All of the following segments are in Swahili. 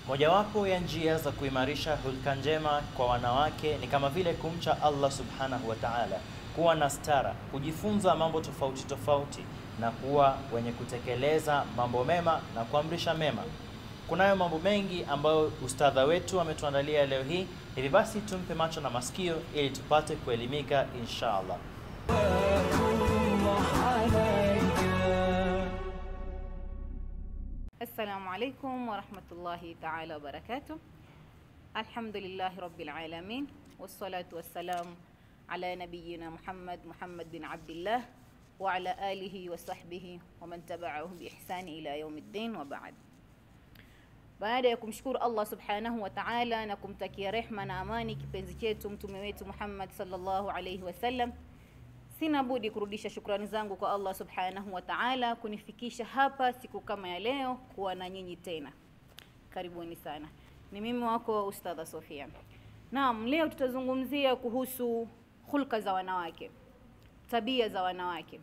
Mojawapo ya njia za kuimarisha hulka njema kwa wanawake ni kama vile kumcha Allah subhanahu wa ta'ala, kuwa na stara, kujifunza mambo tofauti tofauti na kuwa wenye kutekeleza mambo mema na kuamrisha mema. Kunayo mambo mengi ambayo ustadha wetu ametuandalia leo hii, hivi basi tumpe macho na masikio ili tupate kuelimika insha Allah. Assalamu alaikum warahmatullahi taala wabarakatuh. Alhamdulillahi rabbil alamin wassalatu wassalamu ala nabiyyina Muhammad Muhammad bin Abdillah wa ala alihi wa sahbihi wa man tabi'ahum bi ihsani ila yaumiddin wa ba'd. Baada ya kumshukuru Allah subhanahu wa ta'ala na kumtakia rehma na amani kipenzi chetu mtume wetu Muhammad sallallahu alayhi wasallam, sina budi kurudisha shukrani zangu kwa Allah subhanahu wa ta'ala kunifikisha hapa siku kama ya leo kuwa na nyinyi tena. Karibuni sana. Ni mimi wako Ustadha Sofia. Naam, leo tutazungumzia kuhusu hulka za wanawake, tabia za wanawake.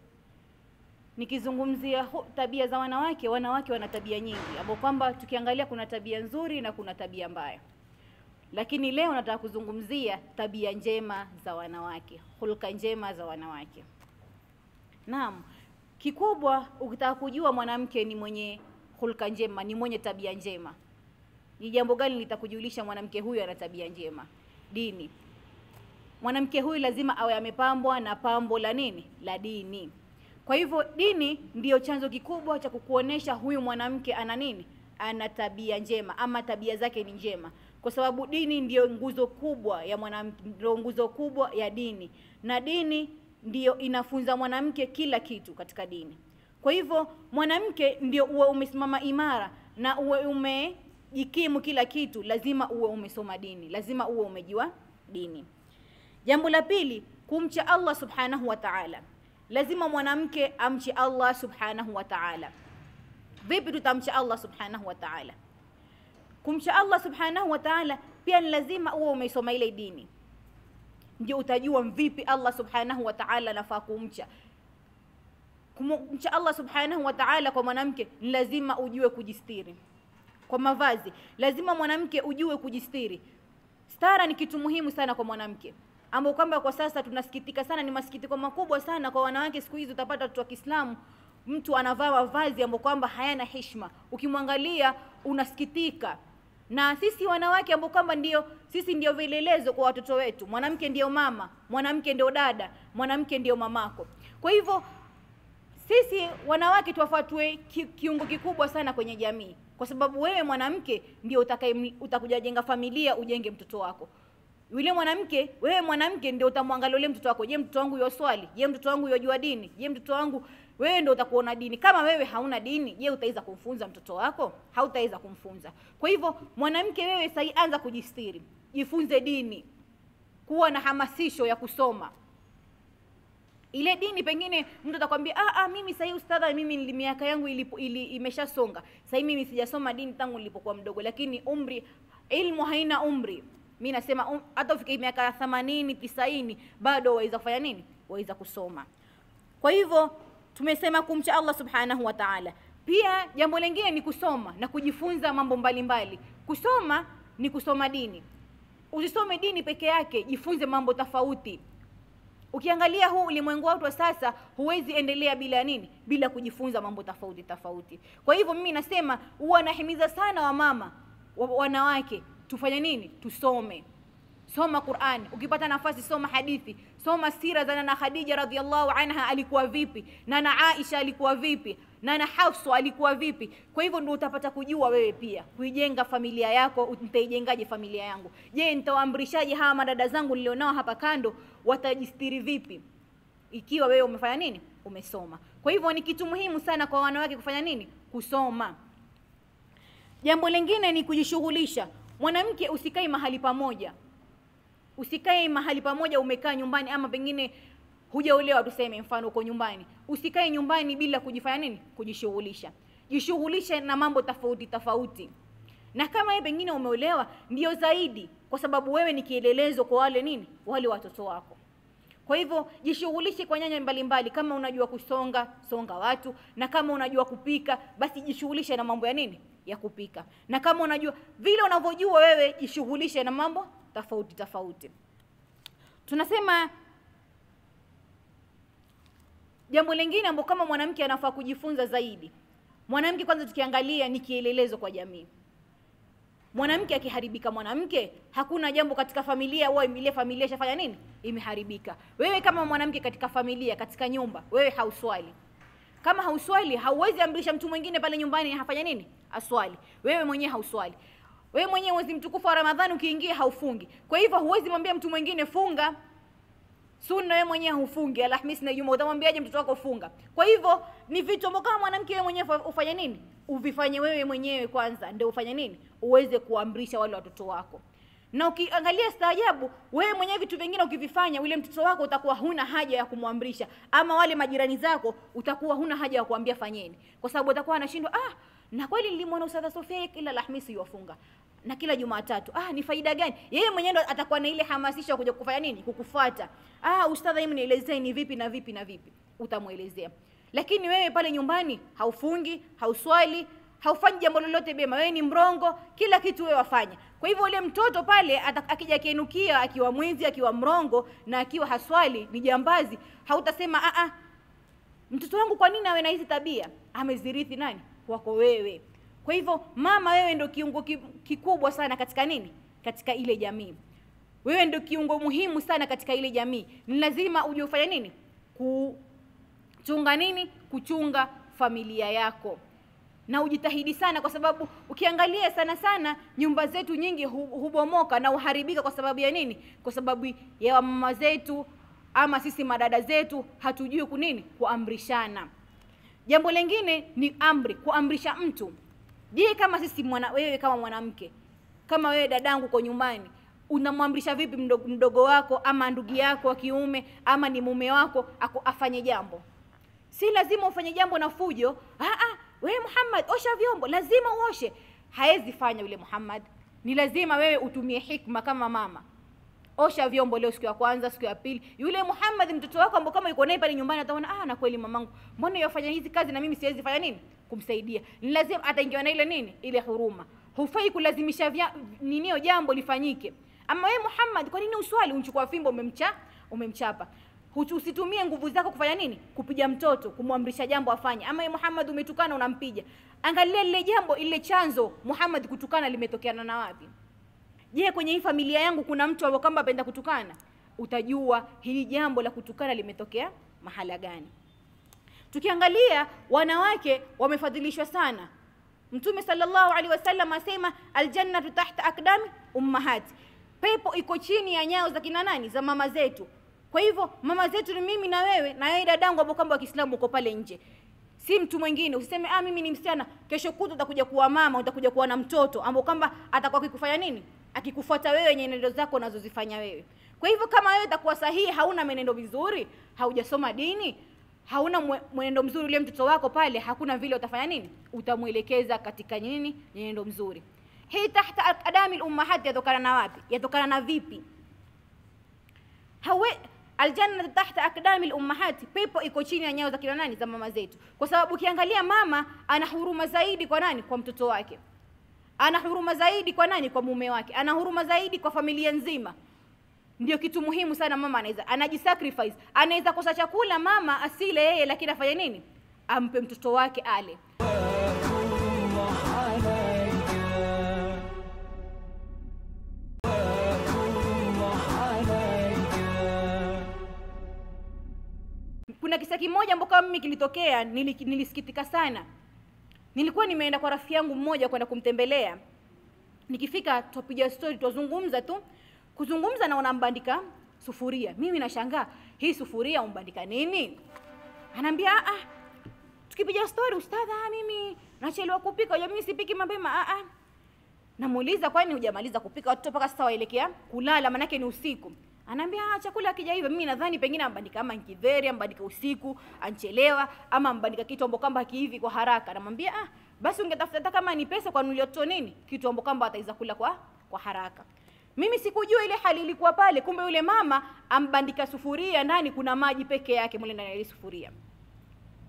Nikizungumzia hu- tabia za wanawake, wanawake wana tabia nyingi, ambapo kwamba tukiangalia kuna tabia nzuri na kuna tabia mbaya. Lakini leo nataka kuzungumzia tabia njema za wanawake, hulka njema za wanawake. Naam, kikubwa ukitaka kujua mwanamke ni mwenye hulka njema, ni mwenye tabia njema, ni jambo gani litakujulisha mwanamke huyu ana tabia njema? Dini. Mwanamke huyu lazima awe amepambwa na pambo la nini? La dini. Kwa hivyo dini ndiyo chanzo kikubwa cha kukuonesha huyu mwanamke ana nini? Ana tabia njema ama tabia zake ni njema, kwa sababu dini ndiyo nguzo kubwa ya mwanamke, ndio nguzo kubwa ya dini, na dini ndiyo inafunza mwanamke kila kitu katika dini. Kwa hivyo mwanamke ndio uwe umesimama imara na uwe umejikimu kila kitu, lazima uwe umesoma dini, lazima uwe umejua dini. Jambo la pili, kumcha Allah subhanahu wa ta'ala. Lazima mwanamke amche Allah subhanahu wa ta'ala. Vipi tutamcha Allah subhanahu wa ta'ala? Kumcha Allah subhanahu wa ta'ala pia ni lazima uwe umesoma ile dini, ndio utajua vipi Allah subhanahu wa ta'ala nafaa kumcha. Kumcha Allah subhanahu wa ta'ala kwa mwanamke ni lazima ujue kujistiri kwa mavazi, lazima mwanamke ujue kujistiri. Stara ni kitu muhimu sana kwa mwanamke ambao kwamba kwa sasa tunasikitika sana, ni masikitiko makubwa sana kwa wanawake. Siku hizi utapata watoto wa Kiislamu, mtu anavaa mavazi ambayo kwamba hayana heshima, ukimwangalia unasikitika. Na sisi wanawake ambao kwamba ndio sisi ndio vielelezo kwa watoto wetu. Mwanamke ndio mama, mwanamke ndio dada, mwanamke ndio mamako. Kwa hivyo sisi wanawake tuwafuatwe ki, kiungo kikubwa sana kwenye jamii, kwa sababu wewe mwanamke ndio utakaye utakuja jenga familia, ujenge mtoto wako yule mwanamke wewe mwanamke ndio utamwangalia yule mtoto wako. Je, mtoto wangu yoswali? Je, mtoto wangu yojua dini? Je, mtoto wangu wewe ndio utakuona dini. Kama wewe hauna dini, je, utaweza kumfunza mtoto wako? Hautaweza kumfunza. Kwa hivyo mwanamke, wewe sasa anza kujistiri, jifunze dini, kuwa na hamasisho ya kusoma ile dini. Pengine mtu atakwambia ah, ah, mimi sasa ustadha, mimi nili miaka yangu ilipo, ili, imeshasonga sasa, mimi sijasoma dini tangu nilipokuwa mdogo. Lakini umri, ilmu haina umri mi nasema um, hata ufike miaka themanini tisaini bado waweza kufanya nini? Waweza kusoma. Kwa hivyo tumesema kumcha Allah subhanahu wa ta'ala. Pia jambo lingine ni kusoma na kujifunza mambo mbalimbali mbali. Kusoma ni kusoma dini, usisome dini peke yake, jifunze mambo tofauti. Ukiangalia huu ulimwengu wetu wa sasa, huwezi endelea bila nini? Bila kujifunza mambo tofauti tofauti. Kwa hivyo mimi nasema huwa nahimiza sana wamama wa, wanawake tufanye nini? Tusome, soma Qur'an. Ukipata nafasi soma hadithi, soma sira za nana Khadija radhiallahu anha, alikuwa vipi, nana Aisha alikuwa vipi, nana Hafsa alikuwa vipi. Kwa hivyo ndio utapata kujua wewe pia kuijenga familia yako. Nitaijengaje familia yangu? Je, nitawaamrishaje hawa madada zangu nilionao hapa kando, watajistiri vipi ikiwa wewe umefanya nini? Umesoma. Kwa hivyo ni kitu muhimu sana kwa wanawake kufanya nini? Kusoma. Jambo lingine ni kujishughulisha. Mwanamke usikae mahali pamoja, usikae mahali pamoja umekaa nyumbani, ama pengine hujaolewa, tuseme mfano uko nyumbani, usikae nyumbani bila kujifanya nini? Kujishughulisha. Jishughulishe na mambo tofauti tofauti, na kama wewe pengine umeolewa, ndio zaidi, kwa sababu wewe ni kielelezo kwa wale nini, wale watoto wako. Kwa hivyo jishughulishe kwa nyanja mbalimbali. Kama unajua kusonga, songa watu, na kama unajua kupika, basi jishughulishe na mambo ya nini, ya kupika na kama unajua vile unavyojua wewe jishughulishe na mambo tofauti tofauti tunasema jambo lingine ambalo kama mwanamke anafaa kujifunza zaidi mwanamke kwanza tukiangalia ni kielelezo kwa jamii mwanamke akiharibika mwanamke hakuna jambo katika familia au ile familia ishafanya nini imeharibika wewe kama mwanamke katika familia katika nyumba wewe hauswali kama hauswali hauwezi amrisha mtu mwingine pale nyumbani hafanya nini aswali wewe mwenyewe hauswali wewe mwenyewe mwezi mtukufu wa ramadhani ukiingia haufungi kwa hivyo huwezi mwambia mtu mwingine funga sunna wewe mwenyewe hufungi alhamisi na juma utamwambiaje mtoto wako funga kwa hivyo ni vitu ambavyo kama mwanamke wewe mwenyewe ufanye nini uvifanye wewe mwenyewe kwanza ndio ufanye nini uweze kuamrisha wale watoto wako na ukiangalia staajabu wewe mwenyewe vitu vingine ukivifanya yule mtoto wako utakuwa huna haja ya kumwamrisha ama wale majirani zako utakuwa huna haja ya kuambia fanyeni kwa sababu atakuwa anashindwa ah na kweli nilimwona ustadha Sofia kila Alhamisi yuwafunga na kila Jumatatu. Ah, ni faida gani? Yeye mwenyewe ndo atakuwa na ile hamasisho kuja kufanya nini? Kukufuata. Ah, ustadha, hebu nielezee ni vipi na vipi na vipi. Utamwelezea. Lakini wewe pale nyumbani haufungi, hauswali, haufanyi jambo lolote bema. Wewe ni mrongo, kila kitu wewe wafanya. Kwa hivyo ule mtoto pale akija kienukia akiwa mwizi, akiwa mrongo na akiwa haswali, ni jambazi, hautasema a a mtoto wangu kwa nini awe na hizi tabia? Amezirithi nani? Wako wewe. Kwa hivyo mama, wewe ndio kiungo kikubwa sana katika nini? Katika ile jamii. Wewe ndio kiungo muhimu sana katika ile jamii. Ni lazima uje ufanye nini? Kuchunga nini? Kuchunga familia yako. Na ujitahidi sana kwa sababu ukiangalia sana sana nyumba zetu nyingi hubomoka na uharibika kwa sababu ya nini? Kwa sababu ya mama zetu ama sisi madada zetu hatujui kunini? Kuamrishana. Jambo lingine ni amri, kuamrisha mtu. Je, kama sisi mwana, wewe kama mwanamke, kama wewe dadangu kwa nyumbani, unamwamrisha vipi mdogo, mdogo wako ama ndugu yako wa kiume ama ni mume wako ako, afanye jambo? Si lazima ufanye jambo na fujo. Ah, ah, wewe Muhammad, osha vyombo, lazima uoshe. Haezi fanya yule Muhammad. Ni lazima wewe utumie hikma kama mama. Osha vyombo leo, siku ya kwanza, siku ya pili. Yule Muhammad mtoto wako ambao kama yuko naye pale nyumbani ataona, ah, na kweli mamangu, mbona yafanya hizi kazi na mimi siwezi fanya nini? kumsaidia ni lazima ataingiwa na ile nini ile huruma hufai kulazimisha vya, ninio jambo lifanyike ama wewe Muhammad kwa nini uswali unchukua fimbo umemcha umemchapa usitumie nguvu zako kufanya nini kupiga mtoto kumwamrisha jambo afanye ama wewe Muhammad umetukana unampija angalia lile jambo ile chanzo Muhammad kutukana limetokeana na wapi je kwenye hii familia yangu kuna mtu ambaye kwamba apenda kutukana utajua hili jambo la kutukana limetokea mahala gani tukiangalia wanawake wamefadhilishwa sana mtume sallallahu alaihi wasallam asema aljannatu tahta akdami ummahati pepo iko chini ya nyao za kina nani za mama zetu kwa hivyo mama zetu ni mimi na wewe na wewe dadangu ambao kwamba wa Kiislamu uko pale nje si mtu mwingine usiseme ah mimi ni msichana kesho kutu utakuja kuwa mama utakuja kuwa na mtoto ambao kwamba atakuwa akikufanya nini akikufuata wewe nyenendo zako unazozifanya wewe kwa hivyo kama wewe utakuwa sahihi hauna menendo mizuri haujasoma dini hauna mwenendo mzuri ule mtoto wako pale hakuna vile utafanya nini utamwelekeza katika nini nyenendo mzuri hii tahta akadami lummahat yatokana na wapi yatokana na vipi hawe aljanna tahta akdami lummahati pepo iko chini ya nyao za kina nani za mama zetu kwa sababu ukiangalia mama ana huruma zaidi kwa nani kwa mtoto wake ana huruma zaidi kwa nani kwa mume wake ana huruma zaidi kwa familia nzima ndio kitu muhimu sana mama anaweza anajisacrifice anaweza kosa chakula mama asile yeye lakini afanye nini ampe mtoto wake ale kuna kisa kimoja ambao kama mimi kilitokea nili- nilisikitika sana nilikuwa nimeenda kwa rafiki yangu mmoja kwenda kumtembelea nikifika twapiga story twazungumza tu kuzungumza na unambandika sufuria mimi nashangaa hii sufuria umbandika nini anaambia ah ah tukipiga story ustadha ah, mimi nachelewa kupika unajua mimi sipiki mapema ah ah namuuliza kwani hujamaliza kupika watoto mpaka sasa waelekea kulala manake ni usiku anaambia ah, chakula akija hivyo mimi nadhani pengine ambandika ama nkidheri ambandika usiku anchelewa ama ambandika kitu ambacho kwamba hakiivi kwa haraka namwambia ah basi ungetafuta hata kama ni pesa kwa nulioto nini kitu ambacho kwamba ataweza kula kwa kwa haraka mimi sikujua ile hali ilikuwa pale kumbe yule mama ambandika sufuria ndani kuna maji peke yake mule ndani ya ile sufuria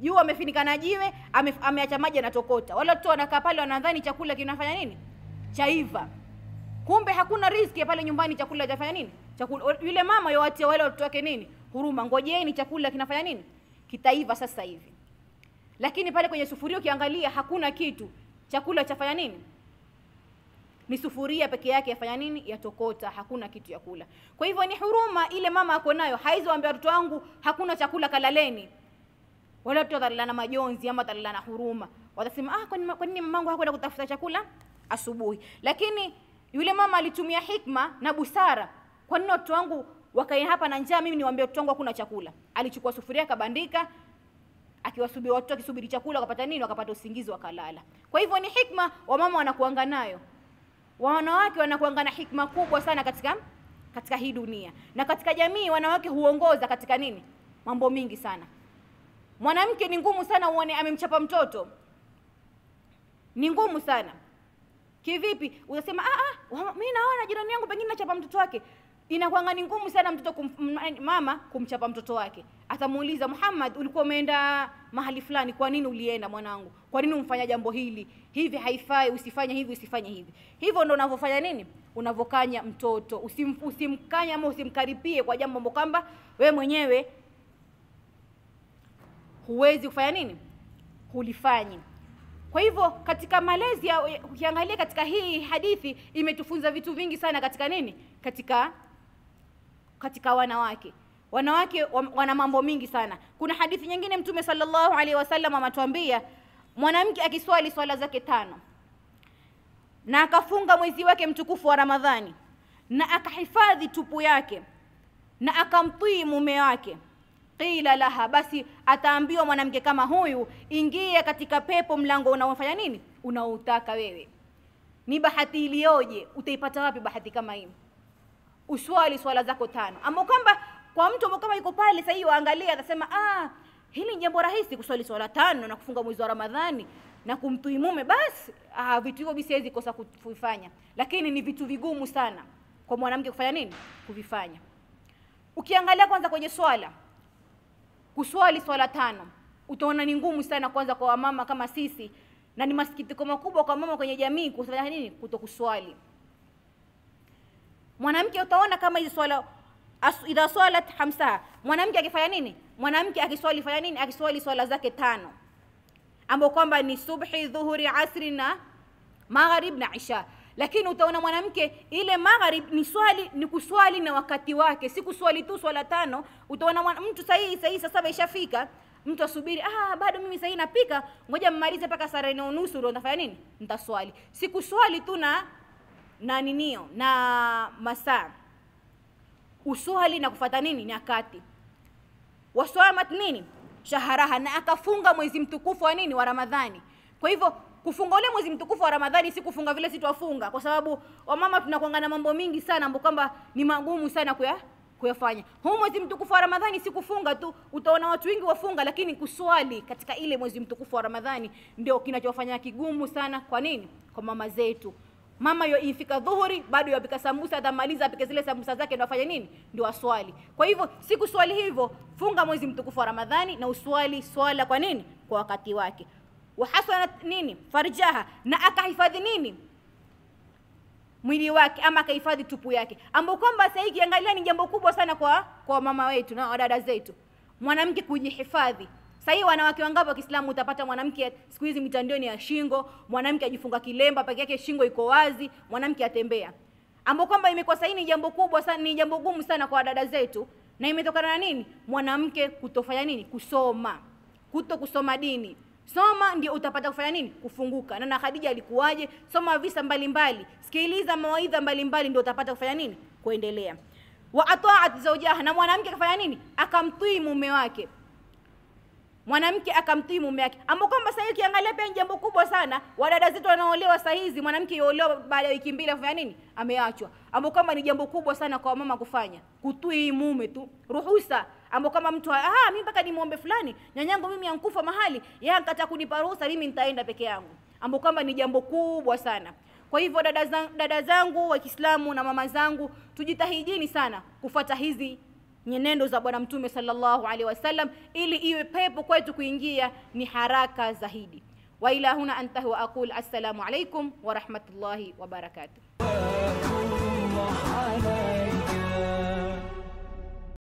juu amefinika na jiwe ame, ameacha maji anatokota wale watoto wanakaa pale wanadhani chakula kinafanya nini chaiva kumbe hakuna riski ya pale nyumbani chakula chafanya nini chakula yule mama yowatia wale watoto wake nini huruma ngojeni chakula kinafanya nini kitaiva sasa hivi lakini pale kwenye sufuria ukiangalia hakuna kitu chakula chafanya nini ni sufuria peke yake yafanya nini yatokota hakuna kitu ya kula kwa hivyo ni huruma ile mama ako nayo haizoambia watoto wangu hakuna chakula kalaleni wale watoto watalala majonzi ama watalala na huruma watasema ah kwa nini kwa nini mamangu hakwenda kutafuta chakula asubuhi lakini yule mama alitumia hikma na busara kwa nini watoto wangu wakae hapa na njaa mimi niwaambie watoto wangu hakuna chakula alichukua sufuria akabandika akiwasubiri watoto akisubiri chakula wakapata nini wakapata usingizi wakalala kwa hivyo ni hikma wamama wanakuanga nayo wanawake wanakuanga na hikma kubwa sana katika katika hii dunia na katika jamii wanawake huongoza katika nini mambo mingi sana mwanamke ni ngumu sana uone amemchapa mtoto ni ngumu sana kivipi utasema ah, ah, mi naona jirani yangu pengine nachapa mtoto wake inakwanga ni ngumu sana mtoto kum, m- mama kumchapa mtoto wake atamuuliza muhammad ulikuwa umeenda mahali fulani kwa nini ulienda mwanangu kwa nini umfanya jambo hili hivi haifai usifanye hivi usifanye hivi hivyo ndo unavyofanya nini unavyokanya mtoto Usim, usimkanya ama usimkaripie kwa jambo ambalo kwamba wewe mwenyewe huwezi kufanya nini hulifanyi kwa hivyo katika malezi ya ukiangalia katika hii hadithi imetufunza vitu vingi sana katika nini katika katika wanawake wanawake wa- wana mambo mingi sana kuna hadithi nyingine mtume sallallahu alaihi wasallam ametuambia mwanamke akiswali swala zake tano na akafunga mwezi wake mtukufu wa ramadhani na akahifadhi tupu yake na akamtii mume wake qila laha basi ataambiwa mwanamke kama huyu ingia katika pepo mlango unaofanya nini unaoutaka wewe ni bahati iliyoje utaipata wapi bahati kama hii uswali swala zako tano ambao kwamba kwa mtu ambao kama yuko pale sasa hivi waangalia atasema ah hili ni jambo rahisi kuswali swala tano na kufunga mwezi wa ramadhani na kumtui mume basi ah, vitu hivyo mimi siwezi kosa kuvifanya lakini ni vitu vigumu sana kwa mwanamke kufanya nini kuvifanya ukiangalia kwanza kwenye swala kuswali swala tano utaona ni ngumu sana kwanza kwa wamama kama sisi na ni masikitiko makubwa kwa mama kwenye jamii kufanya nini kutokuswali mwanamke utaona kama hizi swala as- idha swalat hamsaha mwanamke akifanya nini mwanamke akiswali fanya nini akiswali swala zake tano ambao kwamba ni subhi dhuhuri asri na magharib na isha lakini utaona mwanamke ile magharib ni swali ni kuswali na wakati wake si kuswali tu swala tano utaona mwana- mtu sahihi sahihi saa saba ishafika mtu asubiri ah bado mimi sahihi napika ngoja mmalize mpaka saa nne unusu ndio nitafanya nini nitaswali si kuswali tu na na ninio na masaa uswali na kufata nini nyakati waswamat nini shaharaha na akafunga mwezi mtukufu wa nini wa ramadhani kwa hivyo kufunga ule mwezi mtukufu wa ramadhani si kufunga vile si twafunga kwa sababu wamama tunakuanga na mambo mingi sana ambao kwamba ni magumu sana kuya kuyafanya huu mwezi mtukufu wa ramadhani si kufunga tu utaona watu wengi wafunga lakini kuswali katika ile mwezi mtukufu wa ramadhani ndio kinachofanya kigumu sana kwa nini kwa mama zetu mama yo ifika dhuhuri bado yapika sambusa atamaliza apike zile sambusa zake ndo afanye nini ndio aswali kwa hivyo si kuswali hivyo funga mwezi mtukufu wa ramadhani na uswali swala kwa nini kwa wakati wake wahasanat nini farjaha na akahifadhi nini mwili wake ama akahifadhi tupu yake ambao kwamba sasa hii kiangalia ni jambo kubwa sana kwa kwa mama wetu na wadada zetu mwanamke kujihifadhi sasa hii wanawake wangapi wa Kiislamu utapata mwanamke siku hizi mitandioni ya shingo mwanamke ajifunga kilemba peke yake shingo iko wazi mwanamke atembea ambao kwamba imekuwa sasa hii ni jambo kubwa sana ni jambo gumu sana kwa wadada zetu na imetokana na nini mwanamke kutofanya nini kusoma kuto kusoma dini soma ndio utapata kufanya nini kufunguka na na khadija alikuwaje soma visa mbalimbali sikiliza mawaidha mbalimbali ndio utapata kufanya nini kuendelea wa ataat zaujaha na mwanamke akafanya nini akamtii mume wake mwanamke akamtii mume wake ambao kwamba sasa hivi ukiangalia pia ni jambo kubwa sana wadada zetu wanaolewa saa hizi mwanamke yuolewa baada ya wiki mbili afanya nini ameachwa ambao kwamba ni jambo kubwa sana kwa mama kufanya kutii mume tu ruhusa ambao kama mtu ah mimi mpaka nimwombe fulani nyanyangu mimi ankufa mahali yeye akataka kunipa ruhusa mimi nitaenda peke yangu ambao kwamba ni jambo kubwa sana kwa hivyo dada zangu, dada zangu wa Kiislamu na mama zangu tujitahidini sana kufuata hizi nyenendo za bwana mtume sallallahu alaihi wasallam ili iwe pepo kwetu kuingia ni haraka zaidi wa ila huna antahi wa aqul assalamu alaikum wa rahmatullahi wa barakatuh